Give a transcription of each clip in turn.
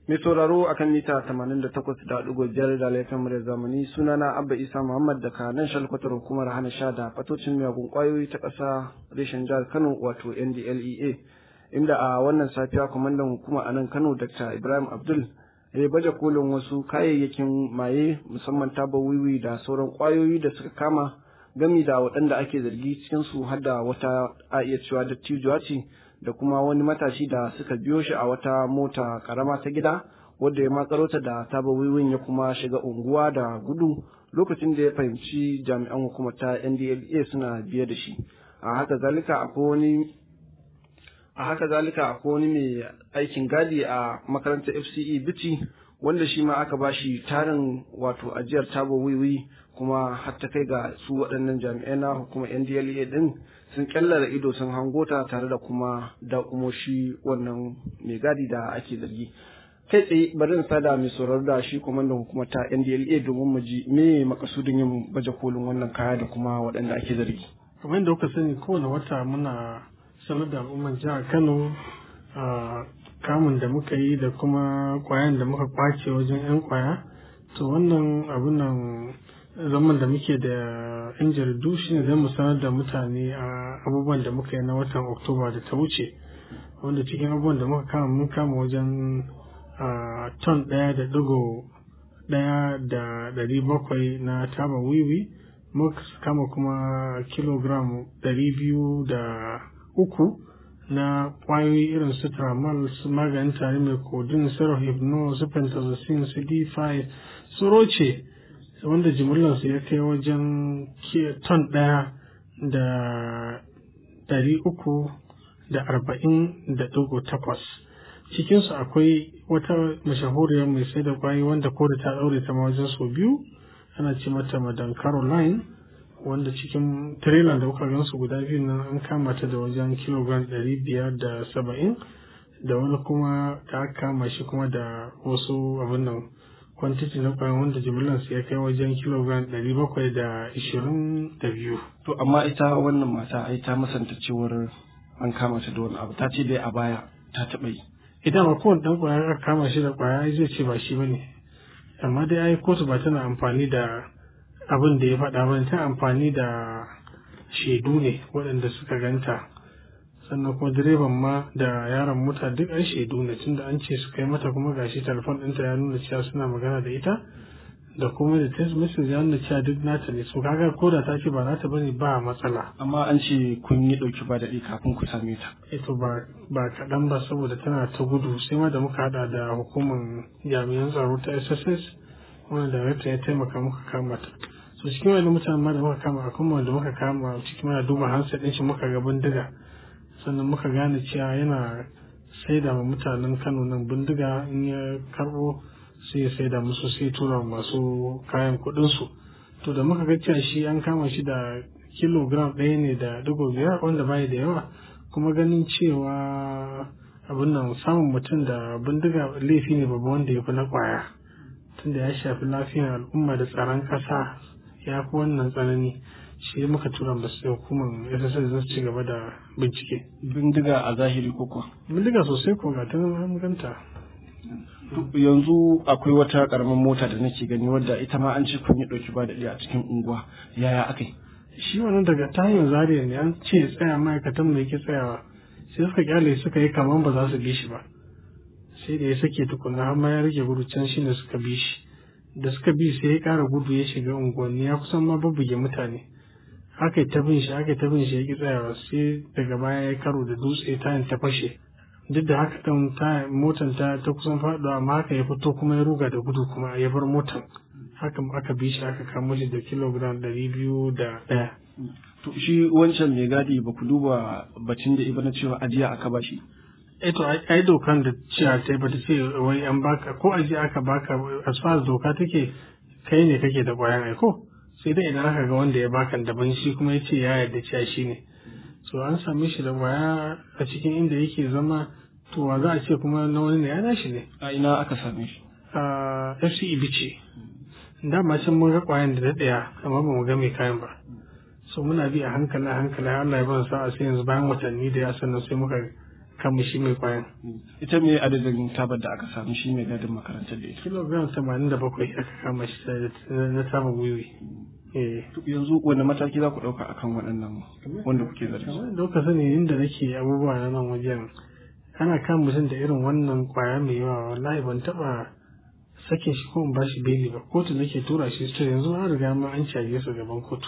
Mai sauraro akan mita 88.5 da laifin muryar zamani sunana Abba Isa Muhammad daga nan shalkwatar hukumar hana sha da fatocin miyagun kwayoyi ta ƙasa reshen jihar Kano wato NDLEA inda a wannan safiya kwamandan hukuma a nan Kano Dr. Ibrahim Abdul ya baje kolin wasu kayayyakin maye musamman taba wiwi da sauran kwayoyi da suka kama gami da waɗanda ake zargi cikin su har da wata a iya cewa dattijuwa ce da kuma wani matashi da suka biyo shi a wata mota karama ta gida wadda ya matsaro ta da taba wiwin ya kuma shiga unguwa da gudu lokacin da ya fahimci jami'an hukumar ta NDLA suna biye da shi a haka zalika akwai wani a haka zalika akwai wani mai aikin gadi a makarantar FCE Bichi wanda shi ma aka bashi tarin wato ajiyar taba wiwi kuma har ta kai ga su waɗannan jami'ai na hukumar NDLA din sun kyallara ido sun hango ta tare da kuma da shi wannan mai gadi da ake zargi kai tsaye bari in sada mai sauraro da shi kwamandan hukumar ta NDLA domin mu ji me makasudin yin baje kolin wannan kaya da kuma waɗanda ake zargi kamar yadda kuka sani kowane wata muna sanar da al'ummar jihar Kano a kamun da muka yi da kuma kwayan da muka kwace wajen 'yan kwaya to wannan abun nan zaman da muke da yan jaridu shi ne mu sanar da mutane a abubuwan da muka yi na watan oktoba da ta wuce wanda cikin abubuwan da muka kama mun kama wajen ton ɗaya da ɗigo ɗaya da ɗari bakwai na taba wiwi muka kama kuma kilogram ɗari biyu da uku na ƙwayoyi irin su tramal su maganin tare mai kodin su rohypnol su pentazocin su d5 su roce wanda jimillarsu ya kai wajen ton ɗaya da ɗari uku da arba'in da ɗigo takwas cikinsu akwai wata mashahuriyar mai sai da kwayi wanda ko da ta ɗaure ta ma wajen sau biyu ana ce mata madan caroline wanda cikin trailer da kuka gansu guda biyu nan an kama ta da wajen kilogram ɗari biyar da saba'in da wani kuma ta kama shi kuma da wasu abin nan kwantiti na kwayan wanda jimillar su ya kai wajen kilogram ɗari bakwai da ishirin da biyu. To amma ita wannan mata ai ta masanta cewar an kama ta da wani abu ta ce dai a baya ta taɓa yi. Idan ma kowane ɗan kwaya aka kama shi da kwaya zai ce ba shi bane. Amma dai ai kotu ba tana amfani da abin da ya faɗa ba ta amfani da shaidu ne waɗanda suka ganta. sannan kuma direban ma da yaron mota duk an shaidu ne tunda an ce su kai mata kuma gashi telefon ɗinta ya nuna cewa suna magana da ita da kuma da text message ya nuna cewa duk nata ne so kaga ko da ta ce ba nata bane ba matsala amma an ce kun yi ɗauki ba daɗi kafin ku same ta ito ba ba kaɗan ba saboda tana ta gudu sai ma da muka haɗa da hukumar jami'an tsaro ta sss wanda darakta ya taimaka muka kama ta so cikin wani mutanen ma da muka kama akwai wanda muka kama cikin mana duba hansa ɗin shi muka ga bindiga sannan muka gane cewa yana saida ma mutanen kano nan bindiga in ya karbo sai ya saida musu sai tura masu kayan kudinsu to da muka ga cewa shi an kama shi da kilogram ɗaya ne da digo biyar wanda bai da yawa kuma ganin cewa abin nan samun mutum da bindiga laifi ne babba wanda ya fi na kwaya tunda ya shafi lafiyar al'umma da tsaron ƙasa ya fi wannan tsanani shi muka tura masu hukumar SSL zai ci gaba da bincike. Bindiga a zahiri ko kuwa? Bindiga sosai ko ga an ganta. Yanzu akwai wata karamar mota da nake gani wadda ita ma an ce kun yi ɗauki ba daɗi a cikin unguwa yaya aka yi? Shi wannan daga ta hanyar zariya ne an ce tsaya ma'aikatan mai ke tsayawa sai suka kyale suka yi kamar ba za su bi shi ba. Sai da ya sake tukuna har ma ya rage gudu can shi ne suka bi shi. Da suka bi sai ya ƙara gudu ya shiga unguwanni ya kusan ma babbuge mutane. aka yi ta bin shi aka yi ta bin shi ya ki tsayawa sai daga baya ya karo da dutse ta ta fashe duk da haka kan ta motan ta ta kusan faɗuwa amma haka ya fito kuma ya ruga da gudu kuma ya bar motan haka aka bi shi aka kamo shi da kilogram ɗari biyu da ɗaya. to shi wancan mai gadi ba ku duba batun da ibana cewa ajiya aka ba shi. eh to ai dokan da cewa ta bata ce wai an baka ko ajiya aka baka as far as doka take kai ne kake da ƙwayan aiko. sai dai idan aka ga wanda ya baka daban shi kuma ya ce ya yarda cewa shi ne so an same shi da waya a cikin inda yake zama to wa za a ce kuma na wani ne ya nashi ne a ina aka same shi a fce bice dama can mun ga kwayan da daɗaya amma ba mu ga mai kayan ba so muna bi a hankali a hankali Allah ya ban sa'a sai yanzu bayan watanni da ya sannan sai muka kama shi mai kwayan ita me adadin tabar da aka samu shi mai gadin makarantar da ita kilogram tamanin da bakwai aka kama shi na tabar wiwi yanzu wani mataki za ku ɗauka akan waɗannan wanda kuke zargi kamar da kuka sani inda nake abubuwa na nan wajen ana kan mutum da irin wannan kwaya mai yawa wallahi ban taɓa sakin shi ko in ba shi beli ba kotu nake tura shi to yanzu an riga ma an caje su gaban kotu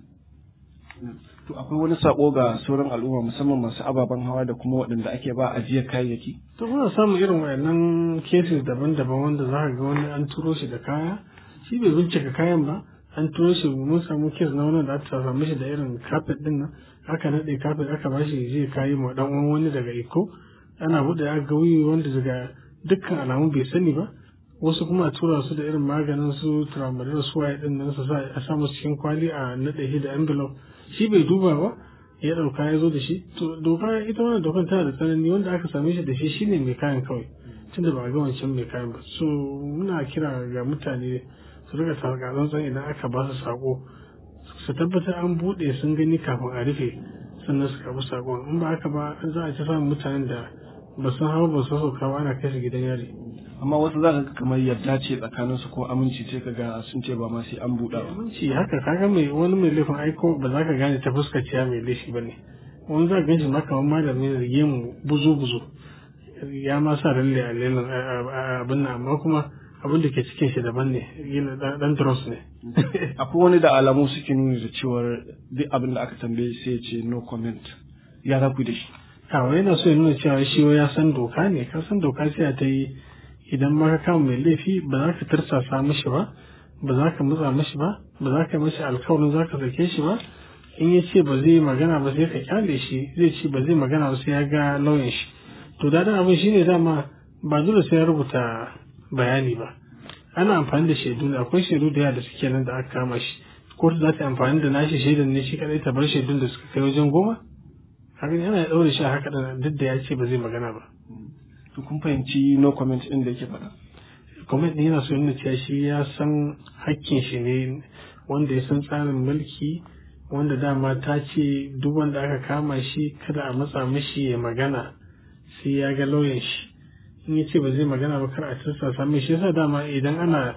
to akwai wani sako ga sauran al'umma musamman masu ababen hawa da kuma waɗanda ake ba ajiyar kayayyaki to muna samun irin wayannan cases daban-daban wanda za ka ga wani an turo shi da kaya shi bai bincika kayan ba an turo shi mun samu kes na wani da aka samu shi da irin kafet din nan aka naɗe kafet aka ba shi zai kayi ma dan uwan wani daga iko ana buɗe aka ga wuyi wanda daga dukkan alamu bai sani ba wasu kuma a tura su da irin maganin su tramadol su waye din nan su sa a sa musu cikin kwali a naɗe shi da envelope shi bai duba ba ya ɗauka ya zo da shi to doka ita wannan dokan tana da tsanani wanda aka same shi da shi shine mai kayan kawai tunda ba a ga wancan mai kayan ba so muna kira ga mutane su riga tsantsan idan aka ba su sako su tabbatar an buɗe sun gani kafin a rufe sannan su karɓi sakon in ba haka ba za a ci samun mutanen da ba sun hawa ba su sauka ba ana kai su gidan yari amma wasu za ka ga kamar yarda ce tsakanin su ko aminci ce ka ga sun ce ba ma sai an buɗa ba aminci haka kaga mai wani mai laifin aiko ba za ka gane ta fuskar ciya mai laifi ba ne wani za ka ganshi ma kamar malami da gemu buzu buzu ya ma sa lalle a lelin abin nan amma kuma abin da ke cikin shi daban ne yana dan dross ne akwai wani da alamu suke nuni da cewar duk abin da aka tambaye sai ya ce no comment ya za ku da shi kawai yana so ya nuna cewa shi ya san doka ne ka san doka sai ta yi idan ma ka kama mai laifi ba za ka tirsasa mishi ba ba za ka matsa mishi ba ba za ka yi mishi alkawarin za ka sake shi ba in ya ce ba zai yi magana ba sai ka kyale shi zai ce ba zai magana ba sai ya ga lauyan shi to daɗin abin shine dama ba dole sai ya rubuta bayani ba ana amfani da shaidu ne akwai shaidu da yawa da suke nan da aka kama shi kotu za ta amfani da nashi shaidan ne shi kadai ta bar shaidun da suka kai wajen goma haka yana ɗaure shi a haka duk da ya ce ba zai magana ba to kun fahimci no comment din da yake faɗa comment din yana so yana cewa shi ya san hakkin shi ne wanda ya san tsarin mulki wanda dama ta ce duk wanda aka kama shi kada a matsa mishi ya magana sai ya ga lauyan shi in ya ce ba zai magana ba kar a tursasa mai shi yasa dama idan ana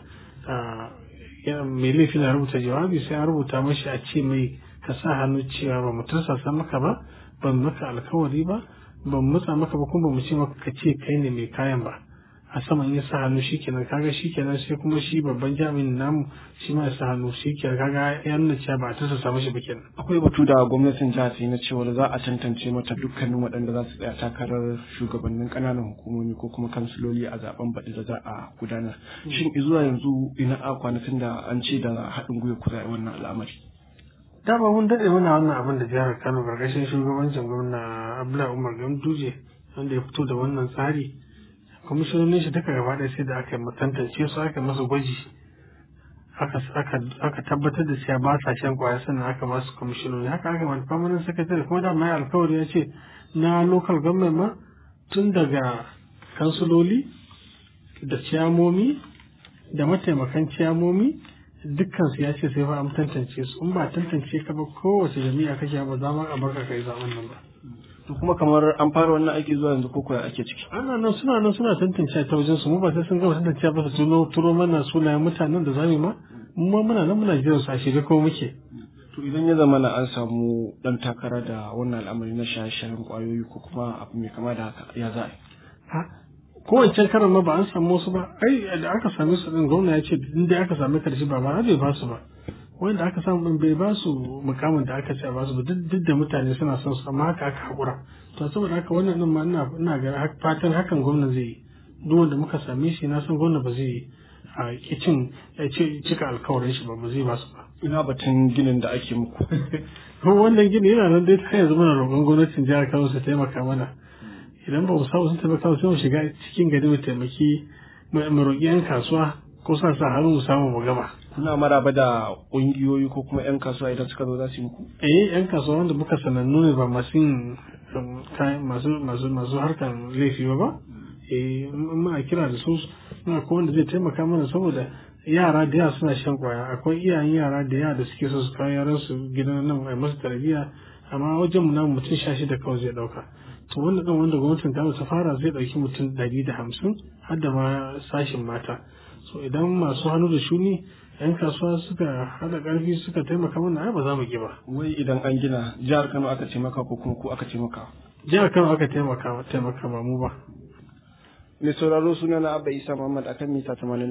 mai laifi na rubuta jawabi sai a rubuta mashi a ce mai ka sa hannu cewa ba mu tursasa maka ba ban maka alkawari ba ban matsa maka ba kuma ba mu ce maka ka ce kai ne mai kayan ba a saman ya sa hannu shikenan kaga shikenan sai kuma shi babban jami'in namu shi ma ya sa hannu shikenan kaga ya nuna cewa ba a tursasa mashi ba kenan akwai batu da gwamnatin jihar ta na cewa za a tantance mata dukkanin waɗanda za su tsaya takarar shugabannin ƙananan hukumomi ko kuma kansiloli a zaben baɗi da za a gudanar shin zuwa yanzu ina a kwanakin da an ce da haɗin gwiwa ku za wannan al'amari dama mun daɗe muna wannan abin da jihar kano ƙarƙashin shugabancin gwamna abdullahi umar ganduje wanda ya fito da wannan tsari kwamishinonin shi duka gaba ɗaya sai da aka tantance su aka masa gwaji aka tabbatar da cewa ba sa shan kwaya sannan aka ba su kwamishinoni haka aka wani permanent secretary kuma da mai alkawari ya ce na local government ma tun daga kansuloli da ciyamomi da mataimakan ciyamomi dukkan su ya ce sai fa an tantance su in ba tantance ka ba kowace jami'a kake ba za ma a barka kai zaben nan ba to kuma kamar an fara wannan aiki zuwa yanzu ko kuwa ake ciki ana nan suna nan suna tantance ta wajen su mu ba sai sun gama tantance ba su tuno turo mana sunayen mutanen da zamu ma mu ma muna nan muna jiran su a shirye ko muke to idan ya zama na an samu dan takara da wannan al'amari na shaye-shayen kwayoyi ko kuma abu mai kama da haka ya za ha kowancan karan ma ba an samu wasu ba ai da aka same su din gwamna ya ce in dai aka same karshe ba ba bai ba su ba wanda aka samu din bai ba su mukamin da aka ce ba su ba duk da mutane suna son su amma haka aka hakura to saboda haka wannan din ma ina ina ga fatan hakan gwamna zai yi duk wanda muka same shi na san gwamna ba zai yi a kicin ya ce cika alkawarin shi ba ba zai ba su ba ina batun ginin da ake muku wannan gini yana nan dai ta yanzu muna roƙon gwamnatin jihar Kano su taimaka mana idan ba mu samu sun taimaka sai mu shiga cikin gari mu taimaki mu roƙi 'yan kasuwa ko sa sa hannu mu samu mu gama kuna maraba da ƙungiyoyi ko kuma 'yan kasuwa idan suka zo za su yi muku eh 'yan kasuwa wanda muka sanannu ne ba masu yin masu masu masu harkan laifi ba ba eh muna kira da su muna ko wanda zai taimaka mana saboda yara da yawa suna shan kwaya akwai iyayen yara da yawa da suke so su kawo yaran su gidan nan mai masu tarbiyya amma wajen mu na mutum sha shida kawai zai dauka to wannan ɗin wanda gwamnatin ta ta fara zai ɗauki mutum ɗari da hamsin har da ma sashin mata so idan masu hannu da shuni yan kasuwa suka haɗa ƙarfi suka taimaka mana ai ba za mu ki ba wai idan an gina jihar Kano aka ce maka ko kuma ko aka ce maka jihar Kano aka taimaka taimaka ba mu ba mai sauraro suna na Abba Isa Muhammad akan mita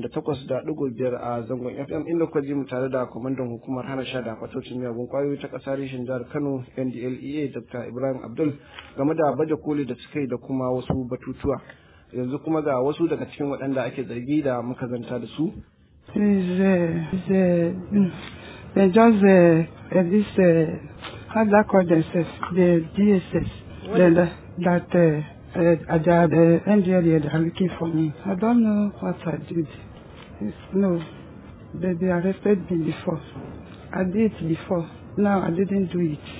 88.5 a zangon FM inda kuka ji mu tare da kwamandan hukumar hana sha da fatocin miyagun kwayoyi ta ƙasar reshen jihar Kano NDLEA Dr. Ibrahim Abdul game da baje koli da suka yi da kuma wasu batutuwa yanzu kuma ga wasu daga cikin waɗanda ake zargi da muka zanta da su is uh, is uh, they just uh, uh, this uh, how do I call themselves the DSS then that, that uh, uh, the uh, NDLA they are looking for me. I don't know what I did. It's, no, they, they arrested me before. I did it before. Now I didn't do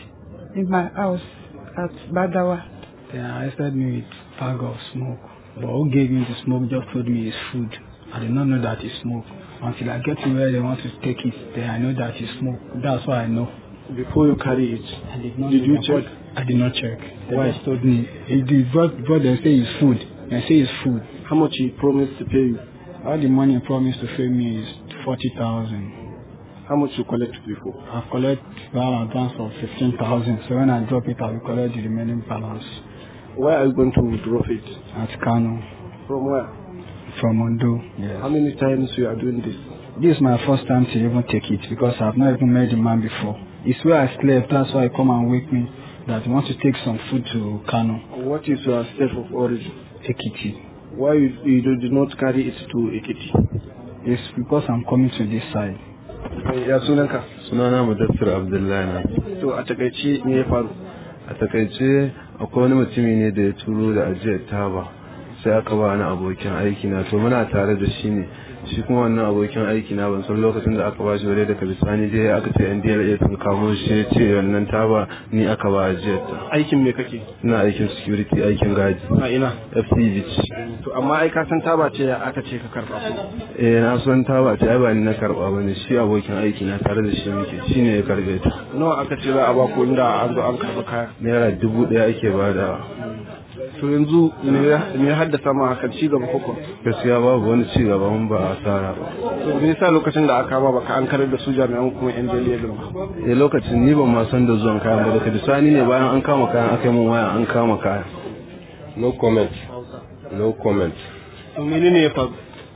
it in my house at Badawa. They arrested me with bag of smoke. But who gave me the smoke just told me it's food. I did not know that it's smoke. Until I get to where they want to take it, then I know that it's smoke. That's why I know. before you carry it I did not Did know you that. check? I did not check. They just told me. It, the brought, brought them say it's food. They say it's food. how much he promised to pay you All the money promised to pay me is forty thousand. how much you collect before I've collected an advance of fifteen thousand. So when I drop it, I will collect the remaining balance where are you going to drop it at Kano from where from Ondo. how Yes. many times you are doing this This is my first time to even take it because I've not even met the man before. It's where I slept. That's why he come and wake me that he wants to take some food to Kano. what is your state of origin Ekiti. why you, you do- did not carry it to Ekiti It's because I'm coming to this side. ya sunanka sunana mudassir abdullahi na to a takaice me ya faru a takaice akwai wani mutumi ne da ya turo da ajiyar taba sai aka ba wani abokin aiki na to muna tare da shi ne shi kuma wannan abokin aiki na ban san lokacin da aka ba shi bare daga bisani dai aka ce yan DLA sun kamo shi ya ce wannan taba ni aka ba ajiyar ta aikin me kake ina aikin security aikin gadi a ina FCG to amma ai ka san taba ce aka ce ka karba ko eh na san taba ce ai ba ni na karba bane shi abokin aiki na tare da shi muke shine ya karbe ta nawa aka ce za a ba ku inda an zo an karba kaya naira dubu ɗaya ake badawa to yanzu me ya me ya haddasa ma hakan ci gaba koko gaskiya babu wani ci gaba mun ba asara ba to me yasa lokacin da aka ba baka an karar da su jami'an kuma yan jaliya din ba eh lokacin ni ban ma san da zuwan kayan ba daga bisani ne bayan an kama kayan aka yi mun waya an kama kayan No comment. No comment. to menene ya faru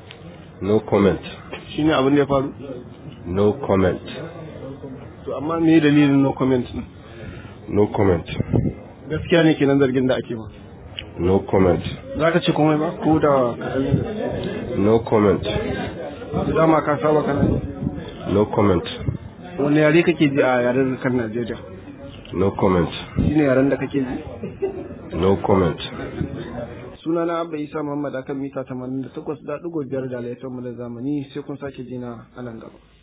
No comment. shine abin da ya faru No comment. to amma me dalilin no comment din No comment. gaskiya ne kenan zargin da ake ba No comment. za ka ce komai ba ko da kaɗan No comment. da dama ka saba kana yi? No comment. wani yare kake ji a yaren kan Najeriya No comment. shine yaren da kake ji No comment. sunana Abba Isa Muhammad akan mita 88.5 da laifin mu da zamani sai kun sake jina a nan gaba